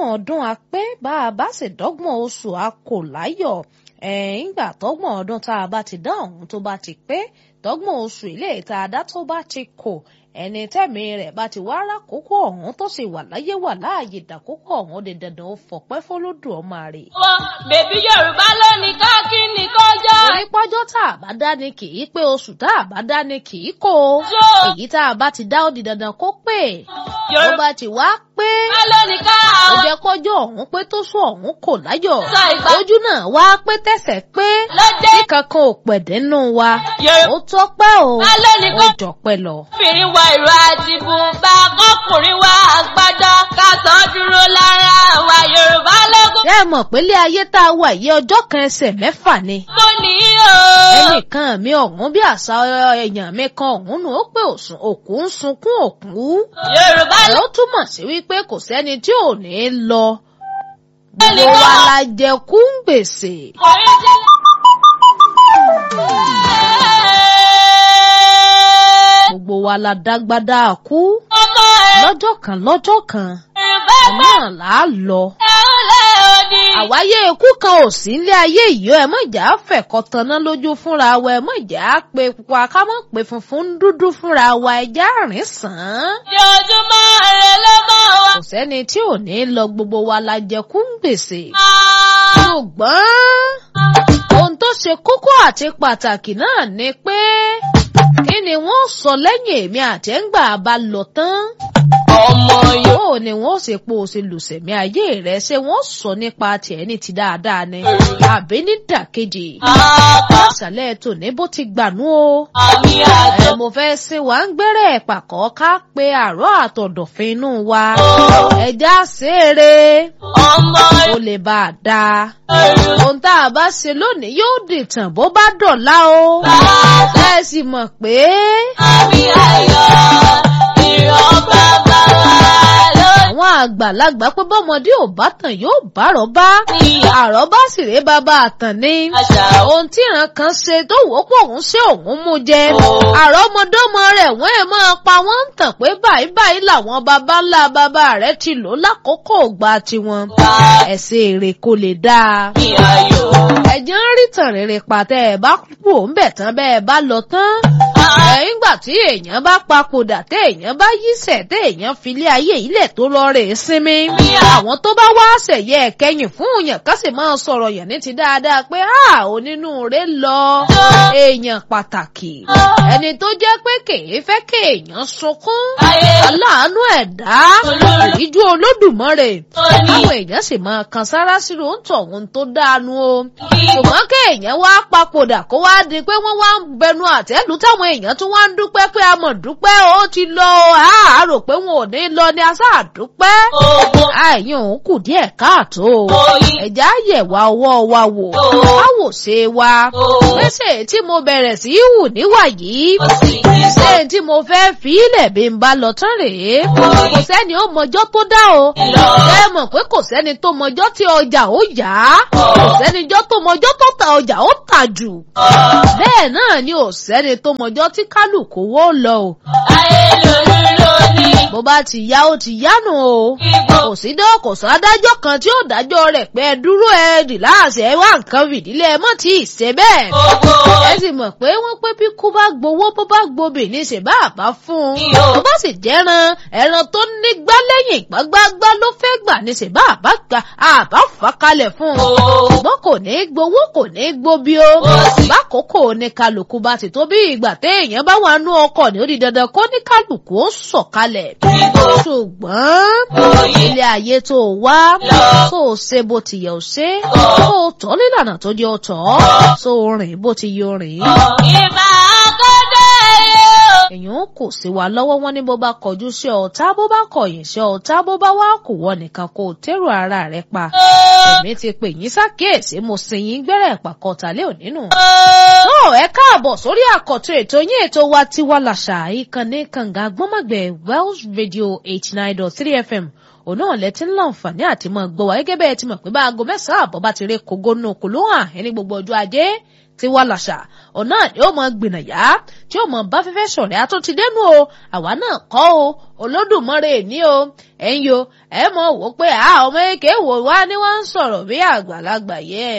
ọdún a pé bá a bá sì dọ́gbọ̀n oṣù a kò láyọ̀ ẹ̀ẹ́ngbà tọ́gbọ̀n ọdún tá a bá ti dá ọ̀hún tó bá ti pé tọ́gbọ̀n oṣù ilé ìta adá tó bá ti kò ẹni tẹ́mi rẹ̀ bá ti wá rákòókò ọ̀hún tó sì wà láyé wà láàyè dàkókò ọ̀hún di dandan ó fọpẹ́ fọlọ́dún ọmọ rẹ̀. wọ́n bèbí yorùbá lónìí káàkiri nìkọjọ́. orí pọ́jọ́ tá a bá dá ni kì í pé oṣù tá a bá dá ni kì í kó èyí tá a bá ti dá ó di dandan kó pé ó bá ti wá pé lónìí ká ó jẹ́ kọ́jọ́ ọ̀hún pé tó sún ọ̀hún kò láyọ̀ Sọ ìgbà- ojú náà wá pé tẹ̀sẹ̀ pé lóde tí kankan ò pẹ̀dẹ́ nù wa yorùbá ó tọ́pẹ́ o lónìí ó kọ́. jọpẹ́ lọ. obìnrin wa ìró àti bùnbà kọkùnrin wa àgbàdo kásán dúró lára wa yorùbá lógún. ṣé ẹ mọ̀ pé ilé ayé tá a wà yìí ọjọ́ kan ẹsẹ̀ mẹ́fà ni. mo ní o. ẹnìkan mi ọ̀hún bí àṣà èèyàn mi kan ọ̀hún nù ó pé òsùn òkú ń sunkún òkú. yorùbá ẹ̀ ó túmọ̀ sí wípé kò sẹ́ni tí ò ní lọ. gbogbo wa la jẹ kú ń gbèsè. lókùnrin jẹ́. gbogbo wa la dágbádá kú. ọmọ ẹ̀ lọ́jọ́ kan lọ́jọ́ kan yorùbá náà là á lọ. ẹ̀hún lẹ́ òní. àwáyé ikú kan ò sí nílé ayé yìí ẹ mọ̀ jà fẹ̀kọ́ tanná lójú fúnra wa ẹ mọ̀ jà pé pupa ká mọ̀ pé funfun ń dúdú fúnra wa ẹja rìn sàn án. jọjúmọ́ rẹ̀ ló mọ̀ wá. kò sẹ́ni tí ò ní lọ gbogbo wa la jẹ kú ń gbèsè. Ah. ṣùgbọ́n ohun tó ṣe kókó àti pàtàkì náà ni pé kí ni wọ́n sọ lẹ́yìn èmi àtẹ́ǹgbà bá lọ tán. ọmọ yóò. bó ni wọ́n ṣe po ṣe lùsẹ̀mí ayé rẹ̀ ṣé wọ́n sọ nípa tiẹ̀ ní ti dáadáa ni àbí ní dàkejì. àpá ìsàlẹ̀ tòní bó ti gbànú o. àmì àjọ. ẹ mo fẹ́ sin wa ń gbẹ́rẹ́ pàkọ́ ká pe àárọ̀ àtọ̀dọ̀fin inú wa. ẹja ṣeré ọmọ ó lè bá a dáa. yorùbá. ohun tá a bá ṣe lónìí yóò dìtàn bó bá dọ̀la o. ẹ sì mọ̀ pé àmì ayọ̀ ìran bàbá wa lónìí. àwọn àgbàlagbà pé bọ́mọdé ò bá tàn yóò bá àrọ́bá. àrọ́bá sì rèé bàbá àtàn ni. àṣà ohun tí ìran kan ṣe tó wò ó pọ̀ òun ṣé òun mú jẹ. Oh. àrọ́mọdọ́mọ rẹ̀ wọ́n ẹ̀ máa pa wọ́n ń tàn pé báyìí báyìí làwọn baba ńlá baba rẹ̀ ti lò lákòókò ògbà tiwọn. ẹ̀sìn èrè kò lè dáa. àmì ayọ̀. ẹ̀jẹ̀ ń rí tàn rere pàtẹ́ ẹ̀ bá kú òun bẹ̀ tán bẹ́ẹ̀ bá lọ tán. ẹ̀yìn gbà tí èèyàn bá papòdà tẹ́ èèyàn bá yíṣẹ̀ tẹ́ èèyàn filé ayé ilẹ̀ tó lọ rè é sinmi. àwọn tó bá wá ṣẹ̀yẹ ẹ̀kẹyìn fún òyàn ká sì máa sọ̀rọ̀ yàn ní ti dáadáa pé a onínúure lọ. èèyàn pàtàkì ẹni tó jẹ́ pé kèé fẹ́ kéèyàn sunkún. ayé aláàánú ẹ̀dá ìjú olódùmarè àwọn èèyàn sì máa kan sára sírò ń tọ̀ ohun tó dáanu o ṣùgbọ́n kéèyàn wá papòdà kó wá di pé wọ́n wá ń bẹnu àtẹ́lù táwọn èèyàn tún wá ń dúpẹ́ pé a mọ̀ dúpẹ́ ó ti lọ a rò pé wọn ò ní lọ ni a sáà dúpẹ́ ogun àìyàn òun kù díẹ̀ káàtó oyin ẹ̀já yẹ̀wá ọwọ́ wa wò á wò ṣe wa pèsè tí mo bẹ̀rẹ̀ sí í hù níwà yìí òsì ti sọ ṣé tí mo fẹ́ fi ilẹ̀ bí n bá lọ tán rèé kò sẹ́ni ó mọjọ́ tó dá o lọ ẹ mọ̀ pé kò sẹ́ni tó mọjọ́ tí ọjà ó yá kò sẹ́ni jọ́ tó mọjọ́ tó ta ọjà ó tà jù bẹ́ẹ̀ náà ni ò sẹ́ni tó mọjọ́ tí kálukú wó lọ o ayé lórí lónìí bó bá ti yá ó ti yánu o ibo kò sí dọ́ kò sọ adájọ́ kan tí ó dájọ́ rẹ̀ pé ẹ dúró ẹ rìláàsì ẹ wá nǹkan fìdílé ẹ mọ̀ tí ì ṣe bẹ́ẹ̀ ogun ẹ sì mọ̀ pé wọ́n pé bí kú bá gbowó bó bá gbobì ní ṣe bá àbá fún un Iyo. tó bá sì jẹ́ran ẹran tó nígbá lẹ́yìn gbágbágbá ló fẹ́ gbà ní ṣe bá àbá gbà àbá fà kalẹ̀ fún un ṣùgbọ́n kò ní í gbowó kò ní í gbóbi o bákòókò ní kálukú bá ti tó bí ìgbà téèyàn bá wà nú ọkọ̀ ní ó di dandan kó ní kálukú ó sọ̀kalẹ̀ ṣùgbọ́n ilé ayé tó o wá tó o ṣe bó ti yẹ o ṣe tó o tọ́ nílànà tó jẹ́ o tọ́ tó o rìn bó ti yẹ o rìn ìbá kọ́dọ̀ ẹ̀yẹ o. èèyàn kò sí wa lọ́wọ́ wọn ní bó bá kọjú sí ọ̀tá bó bá kọ̀yìn sí ọ̀tá bó bá wá kò wọ nìkan kó o tẹ́rù ara rẹ pa èmi ti pè yín sákèésí mo sin yín gbẹ́rẹ́ pàkọ́tàlẹ́ ònínú. tó ẹ káàbọ̀ sórí àkọ́tún ètò yín ètò wa tiwa làṣà ìkànnì kànga gbọ́mọ̀gbẹ̀ Welsh Radio eighty nine dot three FM òun náà lẹ́tí ń láǹfààní àti mọ̀ gbọ́ wa gẹ́gẹ́ bẹ́ẹ̀ ti mọ̀ pé bá aago mẹ́sàn-án àbọ̀ bá ti ré kogo nù kò ló hàn ẹni gbogbo ọjọ́ ajé tí wà làṣà ọ̀nà ni ó mọ gbìnàyà tí ó mọ bá fẹ́fẹ́ sọ̀rẹ́ àtúntì dẹ́nu o àwa náà kọ́ o olódùmarè ní o ẹ̀yin o ẹ mọ̀ wò pé a ọmọ èké wò wá ni wọ́n ń sọ̀rọ̀ bí àgbàlagbà yẹ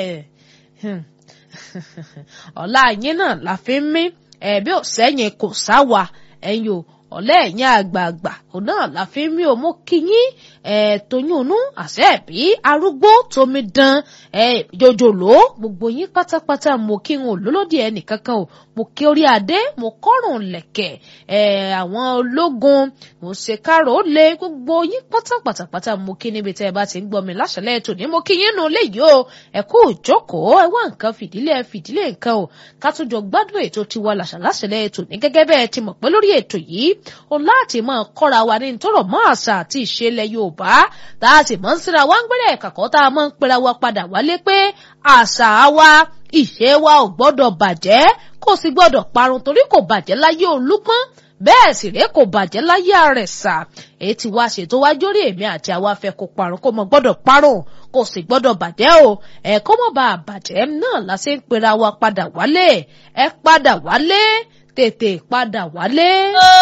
ọ̀la yín náà la fi ń mí ẹ̀bí ò sẹ́yìn kò sáwà ẹ̀yin o ọ̀lẹ́ ẹ̀yìn àgbààgbà òun náà la fi ń mí o mú kíyín ẹ̀ tóyúnú àṣẹ ẹ̀bí arúgbó tómi dán ẹ̀ jòjòló gbogbo yín pátápátá mo kí n ò lólódì ẹnì kankan o mo kí orí adé mo kọ́rùn lẹ̀kẹ̀ ẹ̀ àwọn ológun mo ṣe kárò lé gbogbo yín pátápátápátá mo kí níbi tẹ́ ẹ bá ti ń gbọ́ mi láṣẹlẹ̀ ètò ní mo kí yín nù léyìí o ẹ kú ìjókòó ẹ wá nǹkan fìdílé ẹ fìdílé nǹkan o ká tún jọ gbádùn ètò tiwa làṣà láṣẹlẹ̀ ètò ní gẹ́gẹ́ bẹ́ẹ̀ ti mọ̀ pé lórí ètò yìí o láti máa kọ́ra wa ní tọrọ mọ́ àṣà àti ìṣẹ̀lẹ̀ Yorùbá tá a sì mọ̀ ń síra wá ń gbẹ́rẹ́ kàkọ́ tá a mọ̀ ń pera wa padà wálé pé àṣà wa ìṣe wa ò gbọ́dọ̀ bàjẹ́ kò sì gbọ́dọ̀ parun torí kò bàjẹ́ láyé Olúpọ́n bẹ́ẹ̀ sì rèé kò bàjẹ́ láyé Àrẹ̀sà èyí tí wàá ṣètò wá jórí èmi àti àwa fẹ́ kó parun kó mọ gbọ́dọ̀ parun kò sì gbọ́dọ̀ bàjẹ́ o ẹ̀ kó mọ̀ bá a bàjẹ́ náà la ṣe ń pera wa padà wálé ẹ padà wálé tètè padà wálé.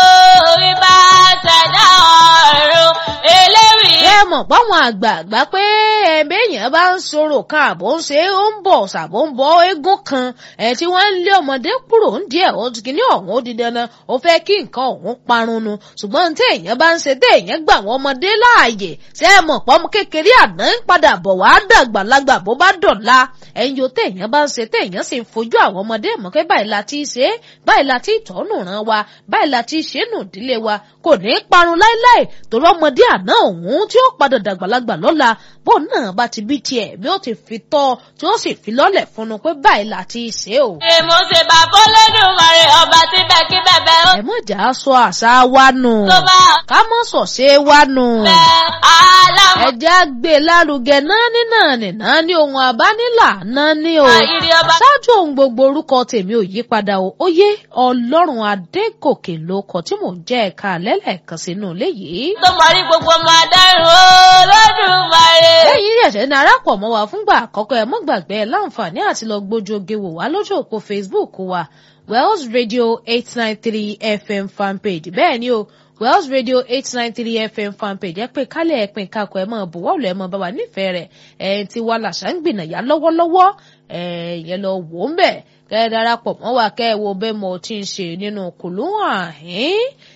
orí bá ṣẹ̀dá ọ̀run eléwì. ẹ mọ̀ páwọn àgbààgbà pé ẹ̀ẹ́dẹ́yìn bá ń sọ̀rọ̀ kan àbò ń ṣe ó ń bọ̀ ṣàbò ń bọ̀ eégún kan ẹ̀ tí wọ́n ń lé ọmọdé kúrò ń díẹ̀ ó ti kíní ọ̀hún ó di dandan ó fẹ́ kí nǹkan ọ̀hún parun nu ṣùgbọ́n tí èèyàn bá ń ṣe tí èèyàn gbà wọ́n ọmọdé láàyè ṣé ẹ mọ̀ pọ́n kékeré àná ń padà bọ̀ wá dàgbà lágbà bó bá dọ̀la ẹ̀yin yóò téèyàn bá ń ṣe téèyàn sì ń fojú àwọn ọmọdé mọ̀ pé báyìí la ti ṣe báyìí la ti tọ́nù ràn wa báyìí la ti ṣe nù ìdílé wa kò ní í parun láéláé torí ọmọdé àná òun tí ó padà dàgbàlagbà lọ́la bó náà bá ti bí tiẹ̀ bí ó ti fi tọ́ tí ó sì fi lọ́lẹ̀ fún un pé báyìí la ti ṣe o. èmo ṣe bàbá Olódùmarè ọba tí bẹ́ẹ̀ kí bẹ́ẹ̀ ó ẹ mọ̀ jà á sọ àṣà wa nù tó bá ká mọ̀ sọ̀ṣe wa nù bẹ́ẹ̀ aláwọ̀ ẹja gbé lárugẹ náà ní náà ní náà ní ohun àbánilà náà ní o ìrì ọba ṣáájú ohun gbogbo orúkọ tèmi ò yí padà o ó yé ọlọ́run adégòkè ló kọ tí mò ń jẹ́ ẹ̀ka lẹ́lẹ́kan sínú ilé yìí. tó mọ̀rí gbogbo ọmọ adáhùn Olódùmarè. lẹ́yìn ẹ̀ṣẹ̀ ní arápọ̀ mọ́ wa fúngbà àkọ́kọ́ ẹ̀ mọ́ gbàgbé ẹ̀ láǹfààní àti lọ gbójú oge wò wá lójú òpó Facebook wa Wells Radio eight nine three FM fanpage bẹ́ẹ̀ ni o Wells Radio eight nine three FM fanpage ẹ pé kálẹ̀ ẹ pín kakọ̀ ẹ mọ̀ bùwọ́ọ̀lù ẹ mọ̀ bá wa nífẹ̀ẹ́ rẹ̀ ẹ̀ ti wá làṣà ń gbìnàyà lọ́wọ́lọ́wọ́ ẹ̀ yẹn lọ wò ó ń bẹ̀ kẹ́ ẹ darapọ̀ mọ́ wa kẹ́ ẹ wo bẹ́ẹ̀ mo ti ń ṣe nínú kùlùwọ̀n àhín